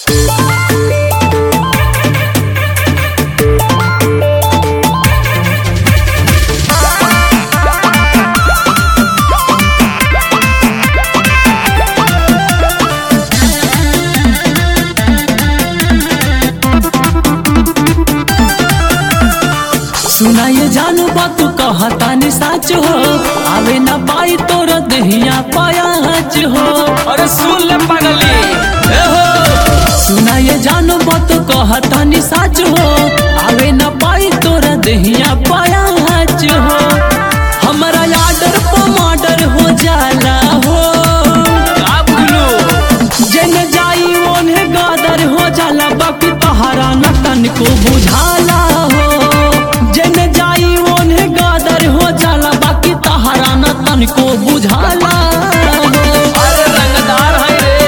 सुनाए जानू बात कहतानी साच हो आवे ना पाई तोर दहिया पायाच हो अरे सुन ले पगली ए हो सुनाए जानू बात कहतानी साच हो आवे ना पाई तोर दहिया पायाच हो हमारा आर्डर पर मर्डर हो जाला हो का बुझलू जन जाई ओन्हे गादर हो जाला बाकी तहारा न तनको बुझाला हो जन जाई ओन्हे गादर हो जाला बाकी तहारा न तनको बुझाला हो अरे रंगदार है रे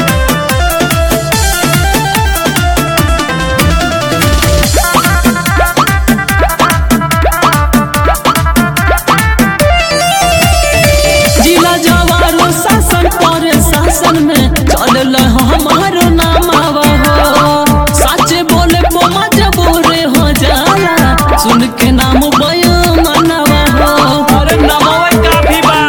जिला जवारो शासन पर शासन में चल हमारो नाम आवा हो सच बोले बोमा जबोरे हो जाला सुन के नाम बयो मनावा हो अरे नमोवे काफी बा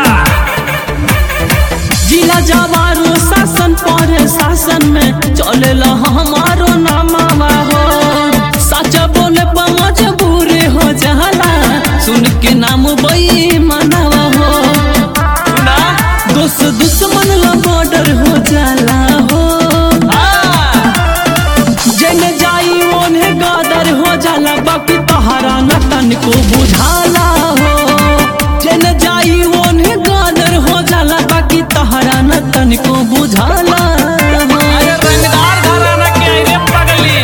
जिला जवारो शासन पर शासन में चलेला हमारो नामावा हो सच बोले पमच बुरे हो जाला सुन के नाम बई मनावा हो सुना दोस्त दुश्मन ला बॉर्डर हो जाला हो हाँ जन जाई ओन्हे गादर हो जाला बाकी तहारा न तनको बुझाला हो जन जाई ओन्हे गादर हो जाला बाकी तहारा न तनको बुझाला हो अरे रंगदार घराना के आई रे पगली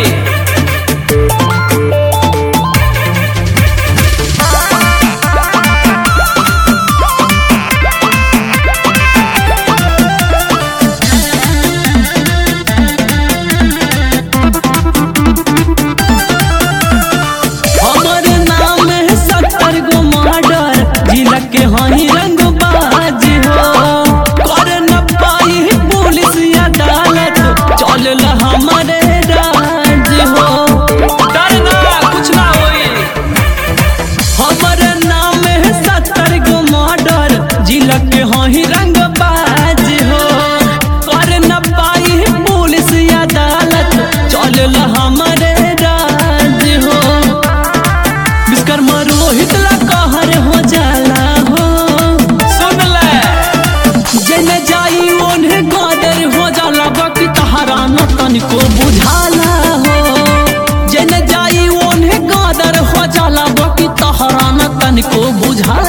हमर नाम है सत्तर गो मर्डर जिला के हई रंग बाज हो कर न पाई पुलिस अदालत चल हमारे राज हो डर ना कुछ ना होई हमर नाम है सत्तर गो मर्डर जिला के हई रंग बाज हो कर न पाई पुलिस अदालत चल हमारे राज हो विश्वकर्मा रोहित ला कहर हो जाला हो सुन ले जन जाई ओन्हे गादर हो जाला बाकी तहारा न तनिको बुझाला हो जन जाई ओन्हे गादर हो जाला बाकी तहारा न तनिको बुझाला